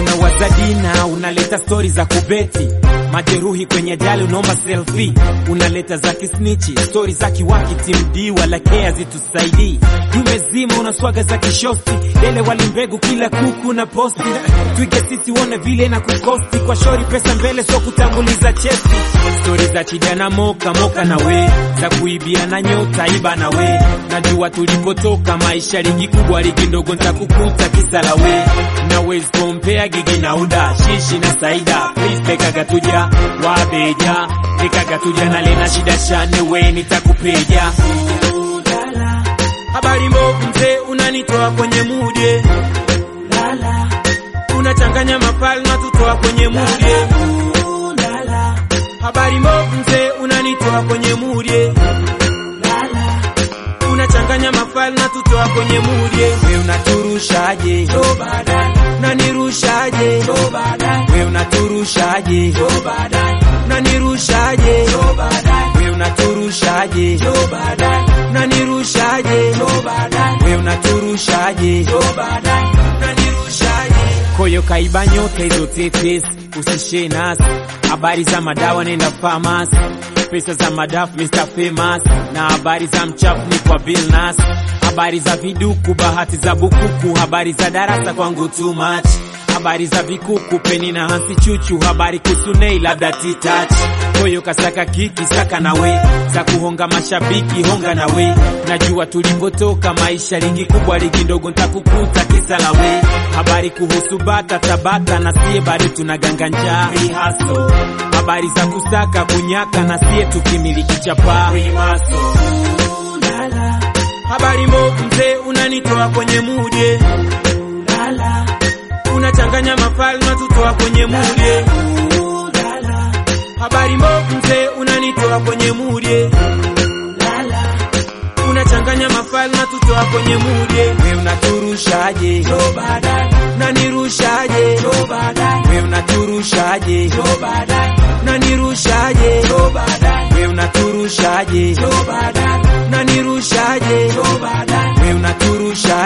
unawaza dina, unaleta stori za kubeti majeruhi kwenye ajali, unaomba selfie, unaleta za kisnichi, stori za kiwaki, timdi wala kea zitusaidii, jume zima unaswaga za kishosti, dele wali mbegu, kila kuku na posti, twige sisi uone vile na kukosti, kwa shori pesa mbele, so kutanguliza chesti, stori za chida na moka moka na we, za kuibia na nyota iba na we, najua tulipotoka, maisha ligi kubwa, ligi ndogo, ntakukuta kisa la we, nawezi kompea gigi na uda, shishi na saida, please tekaga tuja wabeja nikaga tuja na lena shida shane we nitakupeja habari mbovu mzee unanitoa kwenye mude unachanganya mapali na tutoa kwenye mude habari mbovu mzee unanitoa kwenye mude unachanganya mapali na tutoa kwenye mude we unaturushaje nanirushaje we unaturushaje nanirushaje we unaturushaje nanirushaje we unaturushaje nanirushaje koyo kaiba nyota hizo tetesi usishe nasi habari za madawa nenda famasi pesa za madafu Mr. Famous na habari za mchafu ni kwa Bill Nas habari za viduku bahati za bukuku habari za darasa kwangu too much habari za vikuku peni na hansi chuchu habari kuhusu nei labda titach koyo kasaka kiki saka nawe za kuhonga mashabiki honga nawe najua tulipotoka maisha ligi kubwa ligi ndogo ntakukuta kisa lawe habari kuhusu bata tabata na sie bado tunaganga njaa Rehearsal. habari za kusaka kunyaka na sie tukimiliki chapa habari mbovu mzee unanitoa kwenye mude unachanganya mafali na tutoa kwenye mude habari mbovu mzee unanitoa kwenye mude unachanganya mafali na tutoa kwenye mude we unaturushaje nanirushaje we unaturushaje nanirushaje we unaturushaje nanirushaje we unaturushaje